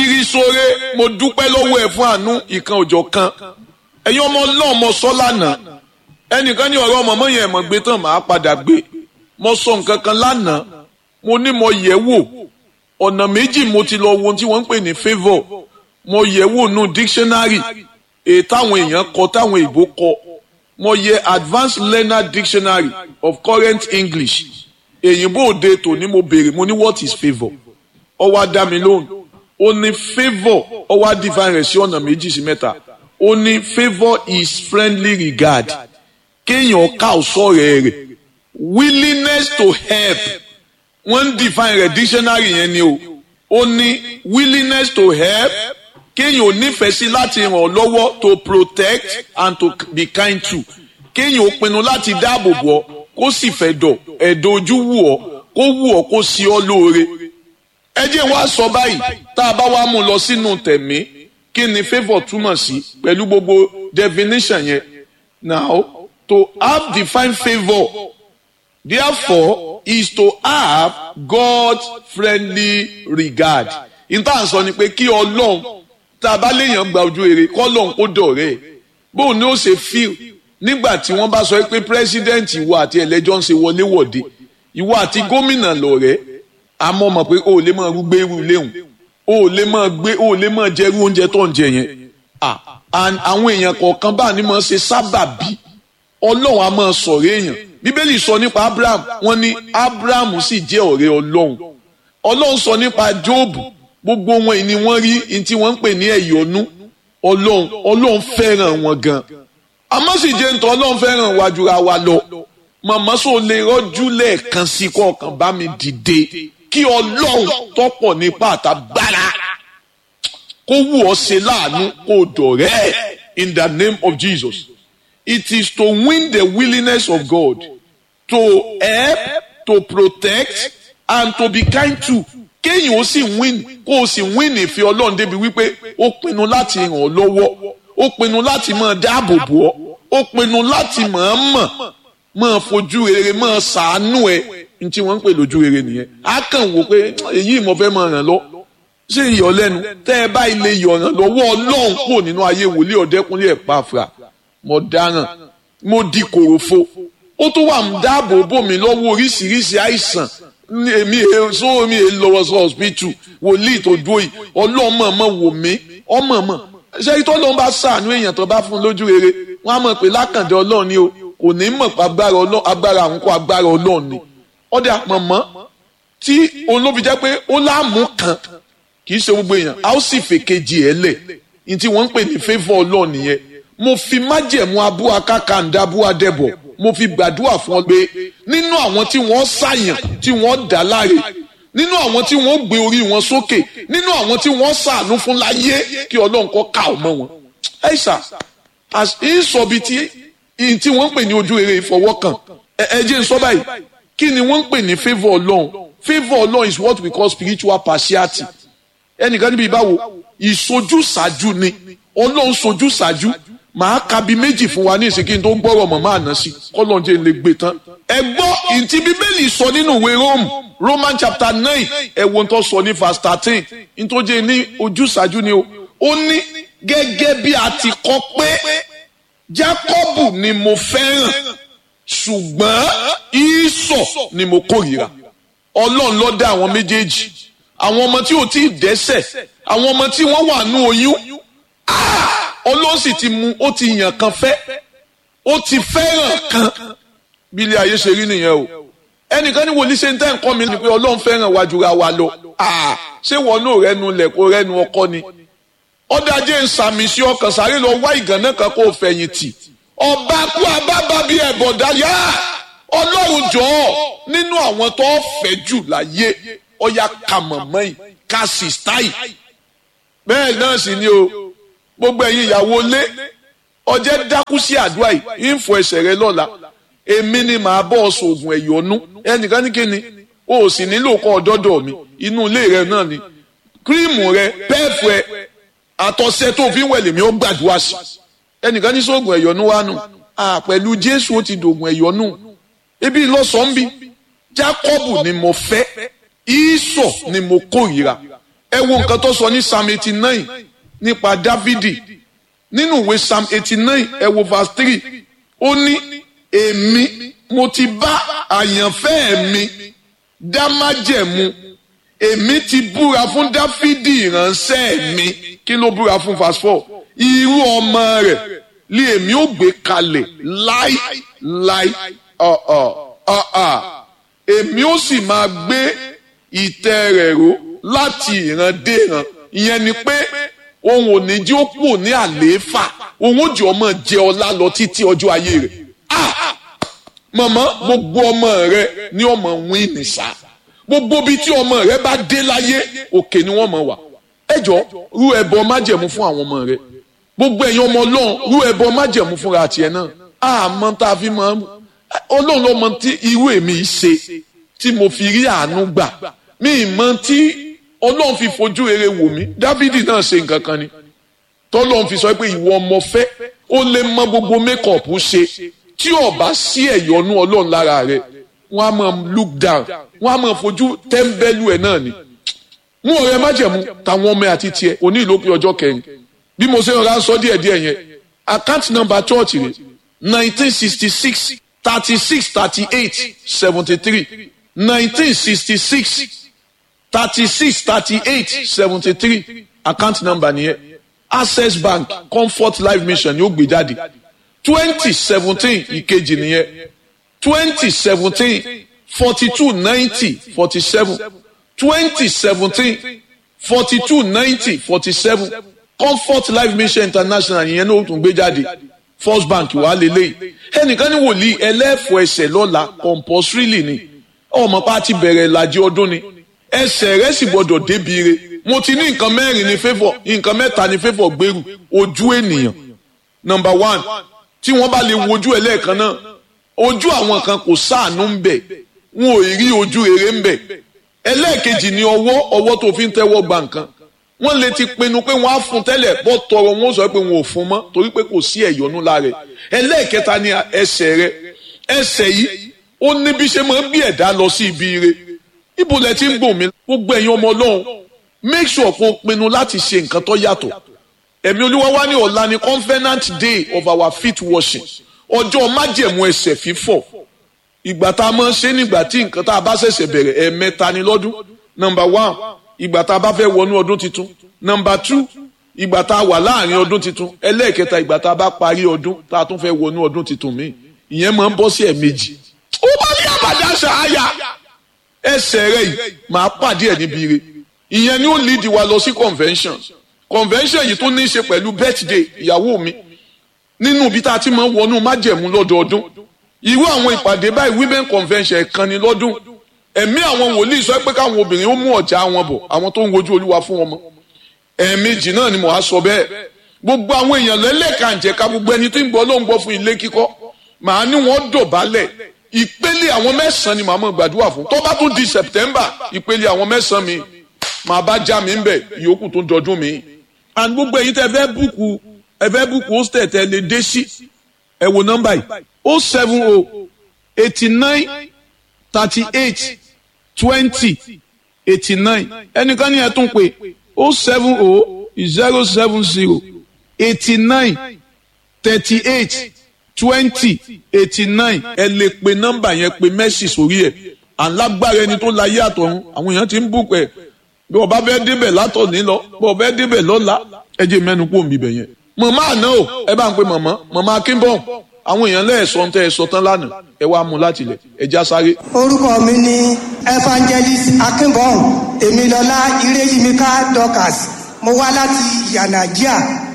akiri sore mo dúpẹ́ lọ́wọ́ ẹ̀ fún àánú ìkan òjọ̀ kan ẹ̀yin ọmọ náà mo sọ lánàá ẹnìkan ní ọ̀rọ̀ ọmọ mọ́yìn ẹ̀mọ́ gbé tán màá padà gbé mo sọ nǹkan kan lánàá mo ní mo yẹ̀ wò ọ̀nà méjì mo ti lọ wo ohun tí wọ́n ń pè ní favour mo yẹ̀ wò nù dictionary èyí táwọn èèyàn kọ táwọn èèbó kọ mo yẹ advanced learner dictionary of current english èyìnbó òde tòní mo béèrè mo ní what is favour ó wá dá mi lóhùn ó ní favour ó wá divine rẹ̀ sí ọ̀nà méjì sí mẹ́ta ó ní favour is friendly regard kéèyàn ká ọ̀sọ́ rẹ̀ rẹ̀ willingness to help wọ́n ń define rẹ̀ dictionary yẹn ni o ó ní willingness to help kéèyàn ò nífẹ̀ẹ́ sí láti ràn ọ́ lọ́wọ́ to protect and to be kind to kéèyàn ò pinnu láti dáàbò bò ọ́ kó sì fẹ́ dọ̀ ẹ̀dọ̀ ojú wù ọ́ kó wù ọ́ kó sí ọ́ lóore. ẹ jẹ́ wá sọ báyìí tá a bá wá mú lọ sínú tẹ̀mí kí ni favour túmọ̀ sí pẹ̀lú gbogbo definition yẹn. now to have defined favour therefore is to have God's friendly regard. ìta sọ ni pé kí ọlọ́run tá a bá léèyàn gba ojú rere kọ́lọ́n kó dọ̀rẹ́ ẹ̀ bóun ni ó ṣe fíl nígbà tí wọ́n bá sọ pé pírẹ́sídẹ́ǹtì ìwọ àti ẹlẹ́jọ́ ń ṣe wọléwọ̀de ìwọ àti gómìnà lọ̀rẹ́ àmọ́ mọ̀ pé o ò lè máa gbé irú léhùn o ò lè máa gbé o ò lè máa jẹ irú oúnjẹ tó ń jẹ yẹn àwọn èèyàn kọ̀ọ̀kan bá ní máa ṣe sábàbí ọlọ́run á máa sọ̀rọ̀ èèyàn bíbélì sọ nípa abraham wọ́n ní abraham sì jẹ́ ọ̀rẹ́ ọlọ́run ọlọ́run sọ nípa jóòbù gbogbo wọn ni wọ́n rí ní tí wọ́n ń pè ní ẹ̀yọ́nú ọlọ́run ọlọ́run fẹ́ràn wọn gan àmọ́ sì jẹ́ nítorí ọlọ́run fẹ́ràn wa jura wa lọ màmá sọ lè rọ́jú lẹ́ẹ̀kan sí kọ̀ọ̀kan bá mi dìde kí ọlọ́run tọ́pọ̀ nípa àtàgbára kó wù ọ́ ṣe láàánú kó dọ̀rẹ́ in the name of Jesus it is to win the willingness of God to help to protect and to be kind to kéèyàn ó sì win kó o sì win ìfẹ́ ọlọ́run débi wípé ó pinnu láti ràn ọ́ lọ́wọ́ ó pinnu láti máa dáàbò bò ọ́ ó pinnu láti máa mọ̀ máa fojú rere máa ṣàánú ẹ ní tí wọ́n ń pè lójú rere nìyẹn á kàn wò pé èyí mo fẹ́ máa ràn lọ ṣé ìyọ̀lẹ́nu tẹ́ ẹ bá ilé ìyọ̀ràn lọ́wọ́ ọlọ́run kò nínú ayé wòlíì ọ̀dẹ́kúnlé ẹ̀ pàfà mo dáràn mo di kòròfo ó tún wà ń dáàbò bò mí lọ́wọ́ oríṣiríṣi àìsàn èmi èso mi è lọ́wọ́ sọ hospital wòlíì tó dúró yìí ọlọ́mọ mọ̀ wò mí ọmọ mọ̀ ṣé ìtọ́ ló ń bá sàánú èèyàn tó bá fún lójú rere wọ́n á mọ̀ pé lákàndé ọlọ́run ni o kò ní mọ̀ pé agbára àwọn kó agbára ọlọ́run ni ọ̀dà mọ̀mọ́ tí olóbi jẹ́ pé ó láàmú kan kì í ṣe gbogbo èèyàn a ó sì fèkejì ẹ̀ lẹ̀ ní tí wọ́n ń pè ní favour ọlọ́run nìyẹn mo fi májẹ̀mú abú akákàndá abú adẹ́bọ̀ mo fi gbàdúrà fún ọ pé nínú àwọn tí wọ́n ṣàyàn tí wọ́n dá láre nínú àwọn tí wọ́n gbé orí wọn sókè nínú àwọn tí wọ́n ṣàánú fún láyé kí ọlọ́run kọ́ ká ọmọ wọn. ẹ ṣá ìsọ̀bi tí tí wọ́n ń pè ní ojú rere ìfọwọ́kàn ẹ jẹ́ n sọ báyìí kí ni wọ́n ń pè ní favour ọlọ́run favour ọlọ́run is what we call spiritual partiality ẹnìkan níbi ìbáwo ìsojúsàájú ni ọlọ́run sojúsàájú màá ka bí méjì fún wa ní ìsìnkí tó ń gbọ́rọ̀ mọ̀ máa ná sí kọ́lọ́njẹ́ lè gbé tán. ẹ gbọ́ ìtì bíbélì sọ nínú ìwé Rome Roman chapter nine ẹ wo tó sọ ní verse thirteen nítòjé ní ojúṣàájú ni o ó ní gẹ́gẹ́ bí a ti kọ pé Jákọ́bù ni mo fẹ́ràn ṣùgbọ́n Ísọ̀ ni mo kórìíra Ọlọ́run ló dá àwọn méjèèjì àwọn ọmọ tí ò tí ì dẹ́ṣẹ̀ àwọn ọmọ tí wọ́n wà nú oyún ọlọ́run sì ti mú ó ti yàn kan fẹ́ ó ti fẹ́ràn kan bí ilé ayé ṣe rí nìyẹn o ẹnìkan ní wòlíì ṣe ń tẹ́ nǹkan mi ni pé ọlọ́run fẹ́ràn wa jura wa lọ ṣé wọn náà rẹnu lẹ̀ kó rẹnu ọkọ ni ọ̀dàjẹ́ ń sàmì sí ọkàn sáré lọ wá ìgànnà kan kó fẹ̀yìntì ọba kú abábá bí ẹ̀bọ̀dá yá ọlọ́run jọ̀ọ́ nínú àwọn tó fẹ́ jù láyé ọ̀yà kàmọ̀mọ́ yìí kàṣìṣtáì bẹ́ẹ̀ náà sì ni o gbogbo ẹ̀yin ìyàwó lé ọjẹ́ dákú sí àdúrà yìí ń fọ ẹsẹ̀ rẹ lọ́la èmi ni màá bọ́ ọ̀sọ̀ oògùn ẹ̀yọ́nú ẹnìkan ní kíni o ò sì nílò kọ́ ọ̀dọ́dọ̀ mi inú ilé rẹ náà ni kírímù rẹ pẹ́ẹ̀fù ẹ àtọ̀sẹ̀ tó fi ń wẹ̀ lèmi ó gbàdúrà sí ẹnìkan ní sóògùn ẹ̀yọ́nú wa nù pẹ̀lú Jésù ó ti dògùn ẹ̀yọ́nú ibi ìlọsàn bí Jákọ́bù ni mo fẹ́ Ísọ̀ ni mo kórìíra ẹ wo nǹkan tó sọ ní psalm eighty nine nípa dávidi nínú ìwé psalm eighty nine ẹ wo verse three ó ní èmi mo ti bá àyànfẹ́ mi dá májẹ̀mú èmi ti búra fún dáfídì ìránṣẹ́ mi kí ló búra fún verse four irú ọmọ rẹ̀ lé èmi ó gbé kalẹ̀ láì láì ọ̀ọ̀ ọ̀ọ̀ èmi ó sì máa gbé ìtẹ́ rẹ̀ ró láti ìran dé ìran ìyẹn ni pé òun ò ní jí ó kù ní àlééfà òun ó jẹ́ ọmọ jẹ ọlá lọ títí ọjọ́ ayé rẹ̀ ah mọ̀mọ́ gbogbo ọmọ rẹ ní ọmọ wín nìṣá gbogbo bíi tí ọmọ rẹ bá dé láyé òkè ni wọ́n mọ̀ wá ẹjọ́ rú ẹbọ májẹ̀mú fún àwọn ọmọ rẹ gbogbo ẹ̀yin ọmọ ọlọ́run rú ẹbọ májẹ̀mú fúnra tiẹ̀ náà àmọ́ tá a fi mọ̀ ọlọ́run ló mọ tí irú èmi ṣe tí mo fi rí àánú gbà mí mọ̀ tí ọlọ́run fi fojú rere wò mí dávidi náà ṣe nǹkan kan ni tọ́lọ́run fi sọ pé ìwọ ọmọ fẹ́ ó lè mọ gbogbo mékọ̀pù ṣe tí ó bá sí ẹ̀yọ́nú ọlọ́run lára rẹ̀ wọ́n á máa look down wọ́n á máa fojú tẹ́ḿbẹ́lú ẹ̀ náà ni. mú ọ̀rẹ́ májẹ̀mú táwọn ọmọ àti tiẹ̀ òní ìlópin ọjọ́ kẹrin bí mo ṣe rọra sọ díẹ̀ díẹ̀ yẹn account number church rẹ̀ nineteen sixty six thirty six thirty eight seventy three nineteen sixty six thirty six thirty eight seventy three account number nìyẹn access bank comfort life mission ni ó gbé jáde twenty seventeen ìkejì nìyẹn twenty seventeen forty two ninety forty seven twenty seventeen forty two ninety forty seven comfort life mission international yẹn náà ó tún gbé jáde first bank wà lélẹ́yìí ẹnìkan ní wòlíì ẹlẹ́fọ̀ ẹsẹ̀ lọ́la compulsorily ni ọmọ pa ti bẹ̀rẹ̀ ìlàjì ọdún ni ẹsẹ̀ rẹ̀ sì gbọ́dọ̀ débi re mo ti ní nǹkan mẹ́rin ní favour nǹkan mẹ́ta ní favour gbèrú ojú ènìyàn number one tí wọ́n bá lè wojú ẹ lẹ́ẹ̀kan náà ojú àwọn kan kò sáànú ń bẹ̀ wọn ò rí ojú rere ń bẹ̀ ẹlẹ́ẹ̀kejì ni ọwọ́ ọwọ́ tó fi ń tẹ́wọ́ gba nǹkan wọ́n lè ti pinnu pé wọ́n á fún tẹ́lẹ̀ bọ́ tọrọ wọn sọ pé wọn ò fún mọ́ torí pé kò sí ẹ̀yọ́nú lára rẹ̀ ẹlẹ́ẹ̀kẹta ni ẹsẹ̀ rẹ̀ ẹsẹ̀ yìí ó ní bí ṣe máa ń bí ẹ̀dá lọ sí ibi ire ibo lẹ ti ń gbòmí mi gbogbo ẹ̀yin ọmọ ọlọ́run make sure kó o pinnu láti ṣe nǹkan tó yàtọ̀ ẹ̀mí olúwa wá ní ọ̀la ni covenant day of our feet washing ọjọ́ májẹ̀mú ẹsẹ̀ fífọ̀ ìgbà tá a máa ń ṣe nígbà tí nǹkan tá a bá ṣẹ̀ṣẹ̀ bẹ̀rẹ̀ ẹ̀ẹ̀mẹ́ta ni lọ́dún number one ìgbà tá a bá fẹ́ wọnú ọdún tuntun number two ìgbà tá a wà láàrin ọdún tuntun ẹlẹ́ẹ̀kẹta ìgbà tá a bá parí ọdún tá a tún fẹ́ wọnú ọdún tuntun míì ìyẹn máa ń bọ́ sí ẹ̀ẹ̀mejì ó bá ní àbàdà ṣàáyà ẹsẹ̀ rẹ̀ yìí máa pàdé ẹ̀ níbi ire ìyẹn ni ó lead wa lọ sí convention convention yìí tó ní í ṣe pẹ̀lú birthday ìyàwó mi nínú ibi tá a ti máa ń wọnú májẹ̀mú lọ́dọọdún irú àwọn ìpàdé báyìí women convention ẹ̀kan ni lọ́dún ẹ̀mí àwọn wòlíì sọ pé káwọn obìnrin ó mú ọ̀já wọn bọ̀ àwọn tó ń wojú olúwa fún wọn mọ́ ẹ̀ẹ̀mejì náà ni mo á sọ bẹ́ẹ̀ gbogbo àwọn èèyàn lẹ́lẹ́kànjẹ̀ka gbogbo ẹni tó ń gbọ́ ló ń gbọ́ fún ilé kíkọ́ màá ní wọ́n dọ̀bálẹ̀ ìpele àwọn mẹ́sàn-án ni màá mọ̀ gbàdúrà fún tó bá tún di September ìpele àwọn mẹ́sàn-án mi màá bá já mi ń bẹ̀ ìyókù tó ń dọdún mi. and gbogbo èyí tẹ fẹ́ búùkù ẹ fẹ́ búùkù hostel tẹ lè dé sí ẹ wo nọ́mbà yìí o seven o eighty nine thirty eight twenty eighty nine ẹnìkan ní ẹ tún pé o seven o zero seven zero eighty nine thirty eight twenty eighty nine ẹ lè pe nọ́mbà yẹn pe mẹ́sì sórí ẹ̀ alágbára ẹni tó la yé àtọ̀run àwọn èèyàn ti ń bùkún ẹ̀ bí ọba fẹ́ débẹ̀ látọ̀ ní lọ bí ọba fẹ́ débẹ̀ lọ́la ẹ jẹ́ mẹ́nu kó mi bẹ̀ yẹn. màmá àná o ẹ bá ń pe màmá màmá akínbọ̀n àwọn èèyàn lẹ́ẹ̀sọ́ tẹ́ ẹ sọ tán lánàá ẹ wá mú láti ilẹ̀ ẹ já sáré. orúkọ mi ni evangelist akínbọ̀n èmilọ́lá ireyimika dorcas mo wá láti yanagia.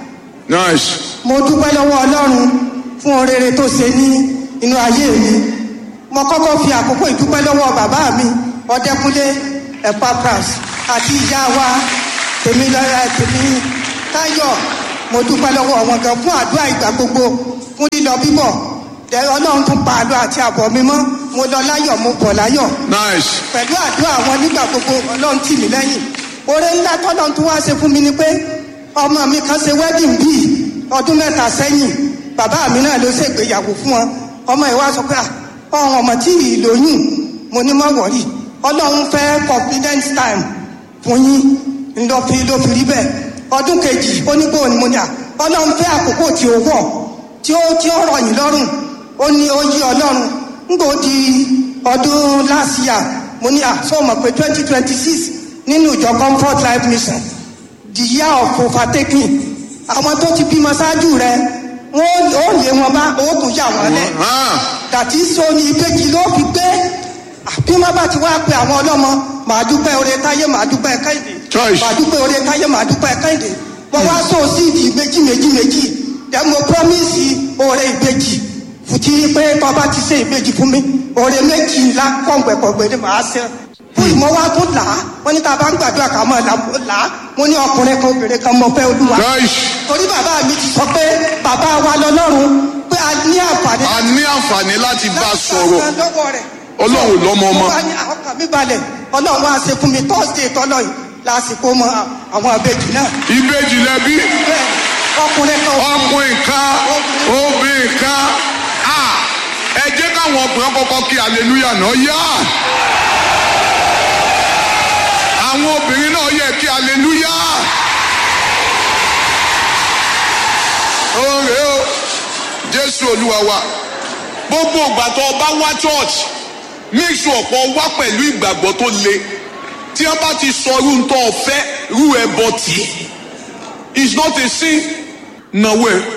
nice. mo dúpẹ́ lọ́wọ́ ọlọ́run fún orere tó ṣe ní inú ayé mi mo kọ́kọ́ fi àkókò ìdúpẹ́ lọ́wọ́ bàbá mi ọdẹkùnlé epapras àti ìyá wa tèmi lọ́la tèmi táyọ̀ mo dúpẹ́ lọ́wọ́ wọn gan fún àdúrà ìgbà gbogbo fún lílọ bíbọ̀ ọlọ́run tún pa àlọ́ àti àbọ̀ mi mọ́ mo lọ láyọ̀ mo bọ̀ láyọ̀ nice. pẹ̀lú àdúrà wọn nígbà gbogbo ọlọ́run tì mí lẹ́yìn oore ńlá tọ́lọ́run tún wá ṣe fún mi ni pé ọmọ mi kan ṣe wedding bíi ọdún mẹ́ta sẹ́yìn bàbá mi náà ló ṣègbéyàwó fún wọn ọmọ ìwà sọ pé ọ̀hún ọmọ tí ì lóyún mo ní má wọ̀rí ọlọ́run fẹ́ confidence time fún yín ńlọ fi ló fi rí bẹ́ẹ̀ ọdún kejì ó ní bóun ni mo ní à ọlọ́run fẹ́ àkókò tí ó wọ̀ tí ó tí ó rọ̀ yín lọ́rùn ó ní ó yí ọlọ́run ńgbò di ọdún last year mo ní à sọ mọ̀ pé twenty twenty six nínú ìjọ comfort life mission the year of overtaking àwọn tó ti bímọ ṣáájú rẹ wọn ó lé wọn bá oògùn yà wọn lẹ dàtí so ní ìbejì ló fi gbé bí wọn bá ti wá pe àwọn ọlọ́mọ màá dúpẹ́ oore táyé màá dúpẹ́ kẹ́hìndé Choice. màá dúpẹ́ oore táyé màá dúpẹ́ kẹ́hìndé wọn wá so síìdì méjì méjì méjì dẹ mo promise oore ìbejì fùtí pé tọ́ba ti ṣe ìbejì fún mi oore méjì ńlá kọ̀ǹgbẹ̀kọ̀ǹgbẹ̀ ni màá ṣe fún ìmọ̀ wa tó là á wọ́n ní tá a bá ń gbàdúrà ká mọ̀ là á mo ní ọkùnrin kan obìnrin kan mọ̀ fẹ́ olúwa Christ. torí bàbá mi ti sọ pé bàbá wa lọ́lọ́run pé a ní àǹfààní a ní àǹfààní láti bá a sọ̀rọ̀ láti gba lọ́wọ́ rẹ̀. ọlọ́run lọ́mọ ọmọ mo bá ní ọkàn mi balẹ̀ ọlọ́run wá ṣe fún mi thursday tọ́lọ̀ yìí lásìkò mọ àwọn àbejì náà ìbejì lẹbi bẹ́ẹ̀ ọkùnrin kan ọkùnrin kan obìnrin kan a ẹ jẹ́ káwọn ọkùnrin kọ́kọ́ kí hallelujah náà yá àwọn obìnrin náà yẹ kí hallelujah oore o jésù olúwa wa gbogbo ìgbà tó o bá wá church make sure pé o wá pẹ̀lú ìgbàgbọ́ tó le tí wọ́n bá ti sọ irú tó o fẹ́ irú ẹ bọ́ tì í is not a sin nàwó ẹ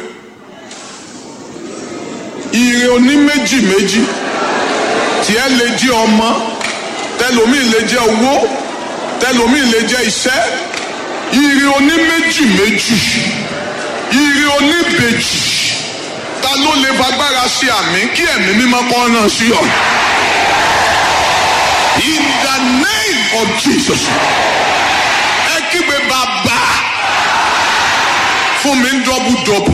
ire oní méjì méjì tiẹ̀ lè jẹ́ ọmọ tẹlomi lè jẹ́ owó tẹlomi lè jẹ́ iṣẹ́ ire oní méjì méjì ire oní bèjì ta ló lè fagbára ṣe àmì kí ẹ̀mí mímọ́ kọ́ náà sí ọ. in the name of jesus ẹ kígbe bàbá fún mi ń dọ́bù dọ́bù.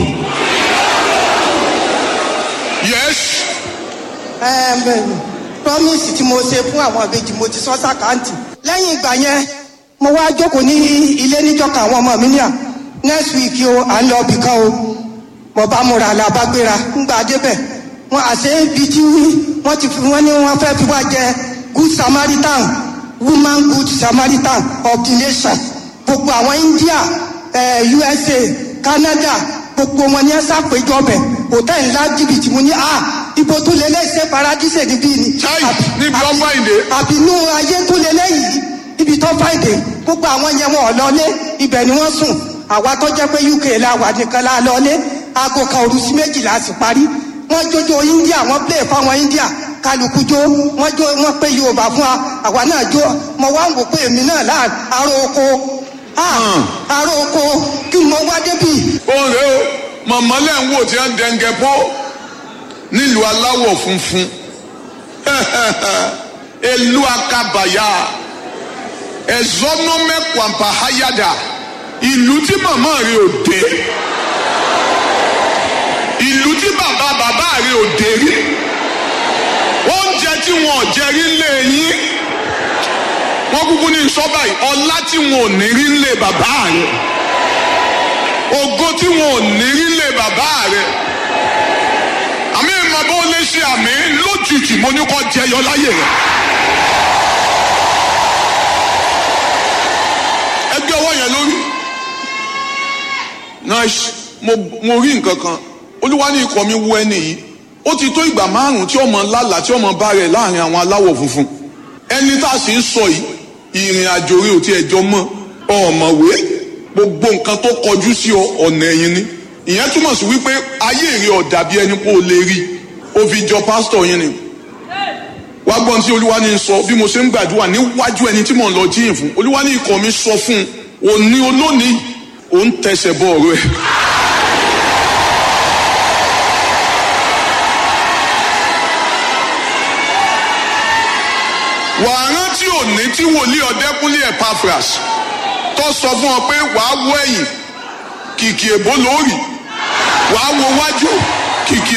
yes Ẹm, promise tí mo ṣe fún àwọn àbejì mo ti sọ sàkáǹtì lẹ́yìn ìgbà yẹn mo wá jókòó ní ilé níjọka àwọn ọmọ mi ní à next week o à ń lọ ibì kan o mo bá múra la bá gbéra ńgbà débẹ̀ wọn àṣẹ ibi tí wọ́n ti fi wọ́n ní wọ́n fẹ́ fi wá jẹ good samaritan woman good samaritan of the nation gbogbo àwọn india eh, usa canada gbogbo wọn ní ẹ sàpéjọ bẹ hòtẹ́ẹ̀lì ńlá jìbìtì mo ní à ibo tó lé lẹ́sẹ̀ paradíṣẹ̀ níbí ni. Chai, Àbí- níbi àbí- ọba ìdè. àbínú ayé tó lé lẹ́yìn ibi tó fàìdè gbogbo àwọn yẹn wọn ò lọlé ibẹ̀ ni wọ́n sùn àwa tó jẹ́ pé uk la wà nìkan la lọlé aago kan òru sí méjìlá sì parí wọ́n jójó india wọ́n play fáwọn india kálukú jó wọ́n jó wọ́n pé yorùbá fún wa àwa náà jó mo wá ń wò pé èmi náà láà aró oko ah, aró oko kí mo wá débi oore o màmá lẹ́ ń wò tí wọ́n dẹ̀ǹgẹ̀ pọ́ nílùú aláwọ̀ funfun elu akabaya ẹ̀zọ́nọ́mẹ́kwàmpá hayada ìlú tí màmá rẹ̀ ò dé ìlú tí bàbá bàbá rẹ̀ ò dé rí oúnjẹ tí wọn ò jẹ rí lé yín wọn kúkú ní sọ́bà yìí ọlá tí wọn ò ní rí lé bàbá rẹ̀ ògo tí wọn ò ní rí lé bàbá rẹ̀ àmì ìmọ̀ bó lè ṣe àmì lójijì mo ní kọ́ jẹyọ láyè rẹ̀. ẹgbẹ́ ọwọ́ yẹn lórí. nice mo mo rí nǹkan kan olúwa ní ikọ̀ mi wú ẹni yìí ó ti tó ìgbà márùn-ún tí ọmọ lálàá tí ọmọ bá rẹ̀ láàrin àwọn aláwọ̀ funfun ẹni tá a sì ń sọ yìí ìrìn àjò rẹ̀ ò tiẹ̀ jọ mọ́ ọ̀mọ̀wé gbogbo nǹkan tó kọjú sí ọ ọ̀nà ẹ̀yìn ni ìyẹn túmọ̀ sí wípé ayé rẹ̀ ò dàbí ẹni pé o lè rí o fi jọ pásítọ̀ yín ni wá gbọ́n tí olúwa ní sọ bí mo ṣe ń gbàdúrà níwájú ẹni tí mò ń lọ jíyìn fún olúwa ní ikọ̀ mi sọ fún un òní olónìí òun tẹsẹ̀ bọ ọ̀rọ̀ ẹ̀. wàá rántí òní tí wòlíì ọ̀dẹ́kúnlé Epaphras tó sọ fún ọ pé wàá wọ ẹ̀yìn kìkì èbó lórí wàá wo wájú kìkì